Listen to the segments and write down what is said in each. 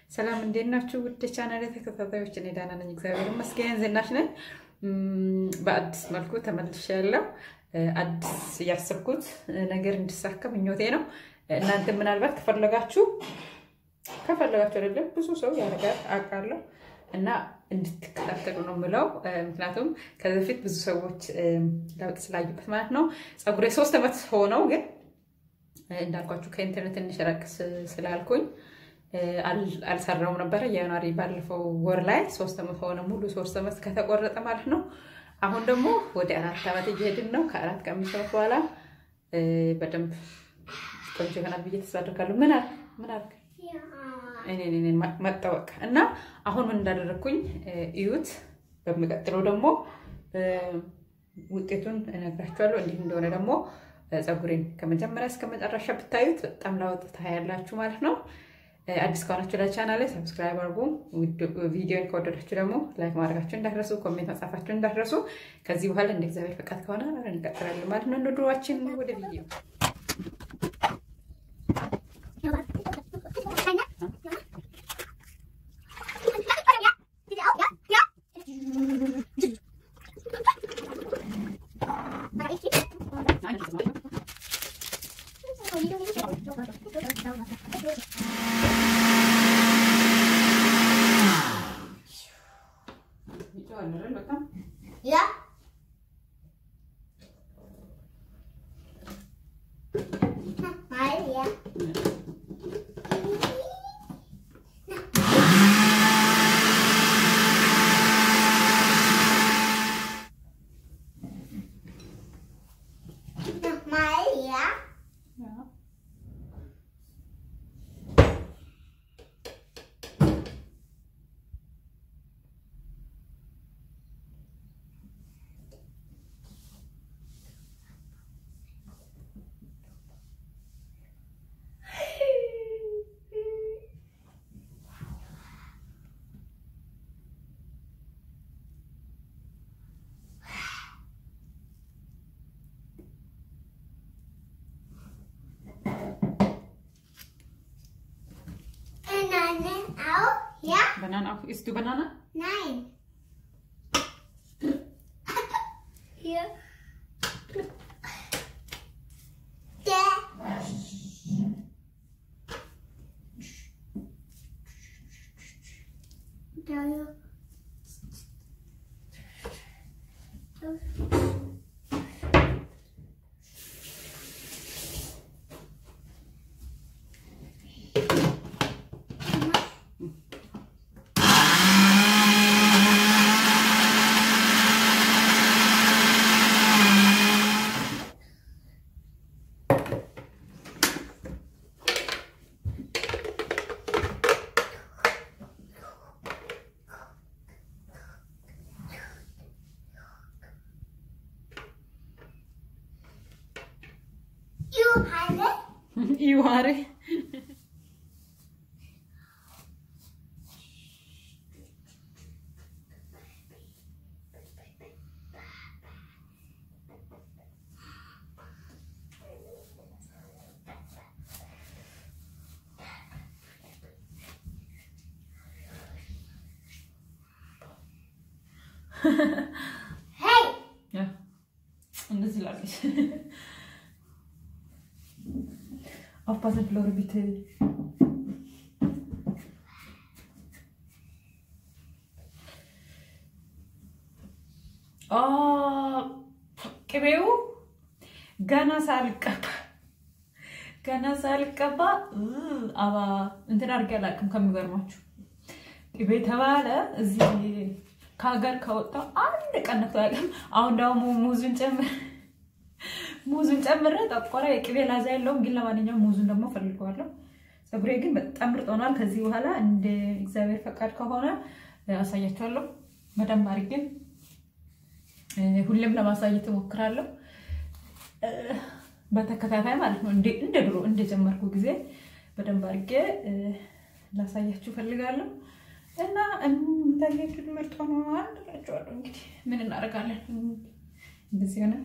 ሰላም እንዴት ናችሁ? ውድ ቻናል ተከታታዮች፣ እኔ ደህና ነኝ፣ እግዚአብሔር ይመስገን። ዝናሽ ነኝ። በአዲስ መልኩ ተመልሻለሁ። አዲስ እያሰብኩት ነገር እንዲሳካ ምኞቴ ነው። እናንተ ምናልባት ከፈለጋችሁ ከፈለጋችሁ አይደለም ብዙ ሰው ያደርጋል አውቃለሁ እና እንድትከታተሉ ነው የምለው። ምክንያቱም ከዚህ በፊት ብዙ ሰዎች ለውጥ ስላዩበት ማለት ነው። ፀጉሬ ሶስት ዓመት ሆነው ግን እንዳልኳችሁ ከኢንተርኔት ትንሽ ራቅ ስላልኩኝ አልሰራውም ነበረ። የጃንዋሪ ባለፈው ወር ላይ ሶስት ዓመት ሆነ ሙሉ ሶስት ዓመት ከተቆረጠ ማለት ነው። አሁን ደግሞ ወደ አራት ዓመት እየሄድን ነው። ከአራት ከአምስት ዓመት በኋላ በደንብ ቆንጆ ይሆናል ብዬ ተስፋ አድርጋለሁ። ምን አልክ ምን አልክ? መጠወቅ እና አሁን ምን እንዳደረግኩኝ እዩት። በሚቀጥለው ደግሞ ውጤቱን እነግራችኋለሁ። እንዲህ እንደሆነ ደግሞ ፀጉሬን ከመጀመሪያ እስከ መጨረሻ ብታዩት በጣም ለውጥ ታያላችሁ ማለት ነው። አዲስ ከሆናችሁ ለቻናል ሰብስክራይብ አድርጉ። ቪዲዮን ከወደዳችሁ ደግሞ ላይክ ማድረጋችሁ እንዳትረሱ፣ ኮሜንት መጻፋችሁ እንዳትረሱ። ከዚህ በኋላ እንደ እግዚአብሔር ፈቃድ ከሆነ እንቀጥላለን ማለት ነው። ኑሯችን ወደ ቪዲዮ Ja. Mal, ja. Nochmal, ja. Bananen auch? Ja? Banane auch. Isst du Banane? Nein. Hier. Der. Der hier. Johannes. ይዋሬ Hey. እንደዚህ ላለች aufpassen, Flore, bitte. ቅቤው ገና ሳልቀባ ገና ሳልቀባ አባ እንትን አድርጌ አላውቅም። ከሚገርማችሁ ቅቤ ተባለ እዚህ ከሀገር ከወጣው አንድ ቀን ነፍቶ አያውቅም። አሁን ደግሞ ሙዙን ጨምር ሙዙን ጨምረ ጠቆረ። የቅቤ ላዛ የለውም፣ ግን ለማንኛውም ሙዙን ደግሞ ፈልገዋለሁ። ፀጉሬ ግን በጣም ምርጥ ሆኗል። ከዚህ በኋላ እንደ እግዚአብሔር ፈቃድ ከሆነ አሳያችኋለሁ በደንብ አድርጌ ሁሌም ለማሳየት እሞክራለሁ፣ በተከታታይ ማለት ነው። እንደ ድሮ እንደጀመርኩ ጊዜ በደንብ አድርጌ ላሳያችሁ ፈልጋለሁ እና እንዳያችሁት ምርጥ ሆኗል እላችኋለሁ። እንግዲህ ምን እናደርጋለን፣ እንደዚህ ሆነ።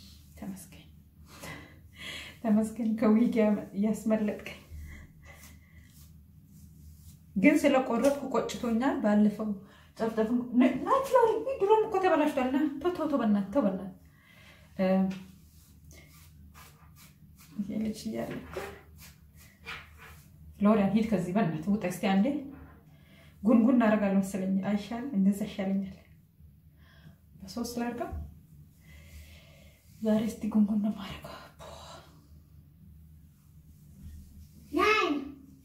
ተመስገን ተመስገን ከዊግ ያስመለጥከኝ ግን ስለቆረጥኩ ቆጭቶኛል። ባለፈው ጨፍጨፍ ናችላል። ድሮም እኮ ተበላሽቷል። ና ተው ተው ተው፣ በእናትህ ተው፣ በእናትህ ይሄ ልጅ እያለ ፍሎሪያን ሂድ ከዚህ በእናትህ ውጣ። እስኪ አንዴ ጉንጉን እናደርጋለሁ መሰለኝ። አይሻልም? እንደዛ ይሻለኛል። በሶስት ላድርገው ዛሬ። እስቲ ጉንጉን ነው የማደርገው። nine,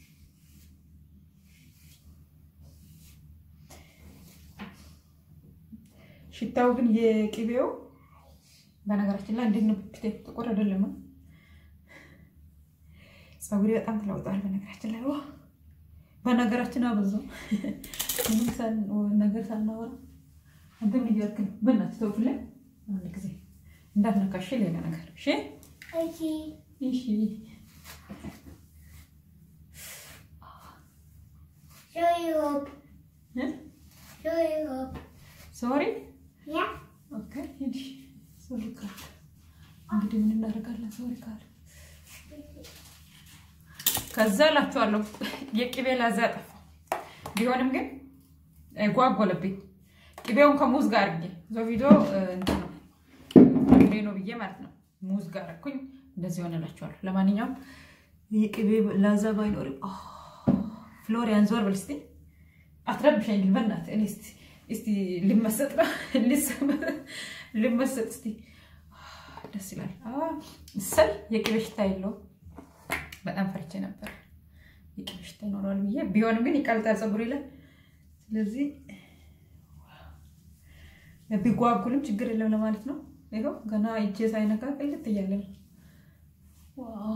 ሽታው ግን የቅቤው በነገራችን ላይ እንዴት ነው? ፊቴ ጥቁር አይደለም። ፀጉሬ በጣም ተለውጧል። በነገራችን ላይ ዋ በነገራችን አበዛው ምንም ሳን- ነገር ሳናወራ አንተ ምን እያልክ ነው? በእናትህ ተውኩልኝ። አንድ ጊዜ እንዳትነካሽ ሌላ ነገር እሺ። eighty, እሺ show you up, እ? show you up. ሶሪ Yeah, ኦኬ ሂድ። ሶሪ ካል እንግዲህ ምን እናደርጋለን? ሶሪ ካል ከዛ እላችኋለሁ የቅቤ ላዛ ጠፋ። ቢሆንም ግን እ፣ ጓጎለብኝ ቅቤውን ከሙዝ ጋር አድርጌ ዞ ቪዲዮ እንትን ነው ፍሬ ነው ብዬ ማለት ነው። ሙዝ ጋር አደረኩኝ። እንደዚህ ሆነላችኋለሁ። ለማንኛውም የቅቤ ላዛ ባይኖርም አ፣ ፍሎሪያን ዞር ብል እስቲ አትረብሸኝ ግን በእናትህ እኔ እስቲ እስቲ ልመሰጥ ነው ልመሰጥ እስቲ ደስ ይላል። አ፣ እሰይ የቅቤ ሽታ የለውም። በጣም ፈርቼ ነበር የቅቤ ሽታ ይኖረዋል ብዬ ቢሆንም ግን ይቀልጣል ፀጉሬ ላይ ስለዚህ ቢጓጉልም ችግር የለም ለማለት ነው። ይኸው ገና እጄ ሳይነካ ቅልጥ እያለ ነው። ዋው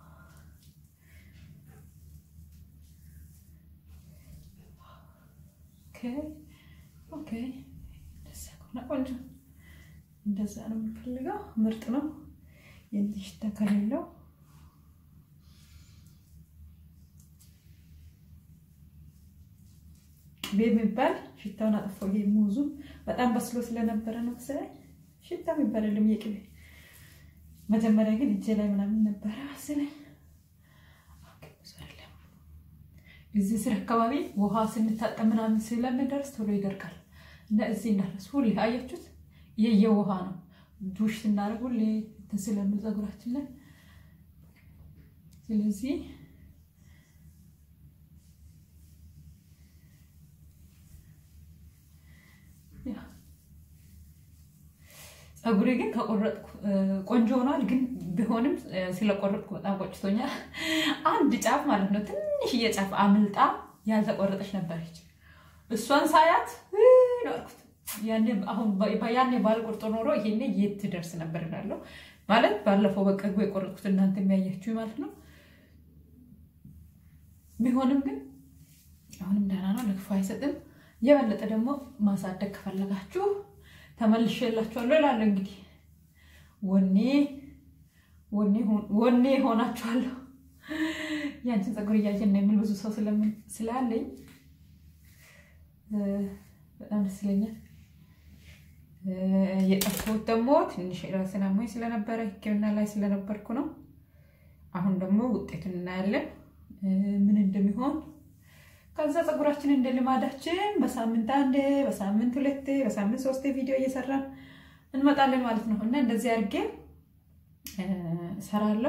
ኦኬ ኦኬ። እንደዛ ከሆነ ቆንጆ፣ እንደዛ ነው የምፈልገው። ምርጥ ነው። የዚህ ሽታ ከሌለው ቅቤ የሚባል ሽታውን አጠፋው። ይሄ ሙዙ በጣም በስሎ ስለነበረ ነው መሰለኝ ሽታ የሚባል የለም የቅቤ። መጀመሪያ ግን እጄ ላይ ምናምን ነበረ መሰለኝ። ኦኬ፣ ብዙ አይደለም። እዚህ ስር አካባቢ ውሃ ስንታጠብ ምናምን ስለምንደርስ ቶሎ ይደርቃል እና እዚህ እንዳረስ ሁሌ አያችሁት፣ የየውሃ ነው ዱሽ ስናደርግ ሁሌ እንትን ስለምን ፀጉራችን ላይ ስለዚህ ፀጉሬ ግን ከቆረጥኩ ቆንጆ ሆኗል። ግን ቢሆንም ስለቆረጥኩ በጣም ቆጭቶኛል። አንድ ጫፍ ማለት ነው ትንሽዬ ጫፍ አምልጣ ያልተቆረጠች ነበረች። እሷን ሳያት ነው አልኩት። ያኔ ባልቆርጦ ኖሮ ይሄኔ የት ትደርስ ነበር እላለሁ። ማለት ባለፈው በቅርቡ የቆረጥኩት እናንተ የሚያያችሁ ማለት ነው። ቢሆንም ግን አሁንም ደህና ነው፣ ለክፉ አይሰጥም። የበለጠ ደግሞ ማሳደግ ከፈለጋችሁ ተመልሼ የላችኋለሁ እላለሁ። እንግዲህ ወኔ ወኔ ሆናችኋለሁ። ያንቺን ፀጉር እያየን ነው የሚል ብዙ ሰው ስላለኝ በጣም ደስ ይለኛል። የጠፋሁት ደግሞ ትንሽ ራሴን አሞኝ ስለነበረ ሕክምና ላይ ስለነበርኩ ነው። አሁን ደግሞ ውጤቱን እናያለን ምን እንደሚሆን። ከዛ ፀጉራችን እንደ ልማዳችን በሳምንት አንዴ፣ በሳምንት ሁለቴ፣ በሳምንት ሶስቴ ቪዲዮ እየሰራን እንመጣለን ማለት ነው እና እንደዚህ አድርጌ እሰራለሁ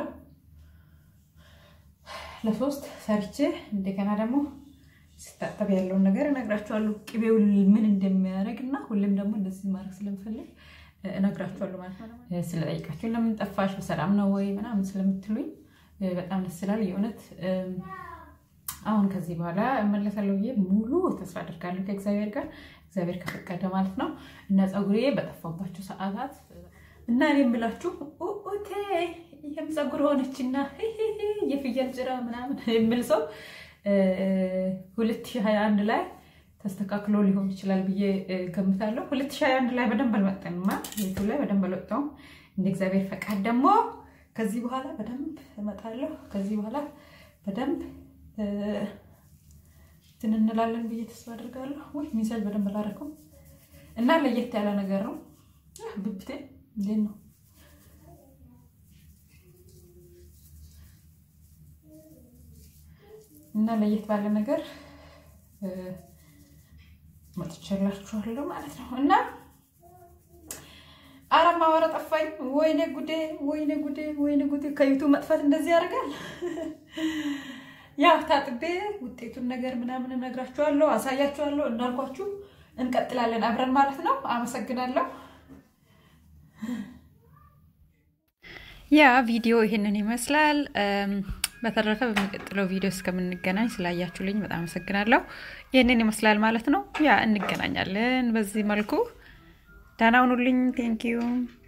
ለሶስት ሰርቼ እንደገና ደግሞ ስታጠብ ያለውን ነገር እነግራችኋለሁ። ቅቤው ምን እንደሚያደርግ እና ሁሌም ደግሞ እንደዚህ ማድረግ ስለምፈልግ እነግራችኋለሁ ማለት ነው። ስለጠይቃችሁን ለምን ጠፋሽ በሰላም ነው ወይ ምናምን ስለምትሉኝ በጣም ደስ ይላል። የእውነት አሁን ከዚህ በኋላ እመለሳለሁ ብዬ ሙሉ ተስፋ አድርጋለሁ ከእግዚአብሔር ጋር እግዚአብሔር ከፈቀደ ማለት ነው እና ፀጉሬ በጠፋባቸው ሰዓታት እና እኔ የምላችሁ ኦቴ ይህም ፀጉር ሆነችና የፍየል ጭራ ምናምን የምል ሰው 2021 ላይ ተስተካክሎ ሊሆን ይችላል ብዬ ገምታለሁ። 2021 ላይ በደንብ አልመጠንማ ቤቱ ላይ በደንብ አልወጣውም። እንደ እግዚአብሔር ፈቃድ ደግሞ ከዚህ በኋላ በደንብ እመጣለሁ። ከዚህ በኋላ በደንብ እንትን እንላለን ብዬ ተስፋ አድርጋለሁ። ወይ ሚሳጅ በደንብ አላደረኩም እና ለየት ያለ ነገር ነው። ብብቴ እንዴት ነው? እና ለየት ባለ ነገር መጥቼላችኋለሁ ማለት ነው እና አረ ማወራ ጠፋኝ። ወይኔ ጉዴ፣ ወይኔ ጉዴ፣ ወይኔ ጉዴ። ከዩቱብ መጥፋት እንደዚህ ያደርጋል። ያው ታጥቤ ውጤቱን ነገር ምናምን እነግራችኋለሁ፣ አሳያችኋለሁ። እንዳልኳችሁ እንቀጥላለን አብረን ማለት ነው። አመሰግናለሁ። ያ ቪዲዮ ይህንን ይመስላል። በተረፈ በሚቀጥለው ቪዲዮ እስከምንገናኝ ስላያችሁልኝ በጣም አመሰግናለሁ። ይህንን ይመስላል ማለት ነው። ያ እንገናኛለን በዚህ መልኩ። ደህና ሁኑልኝ። ቴንኪዩ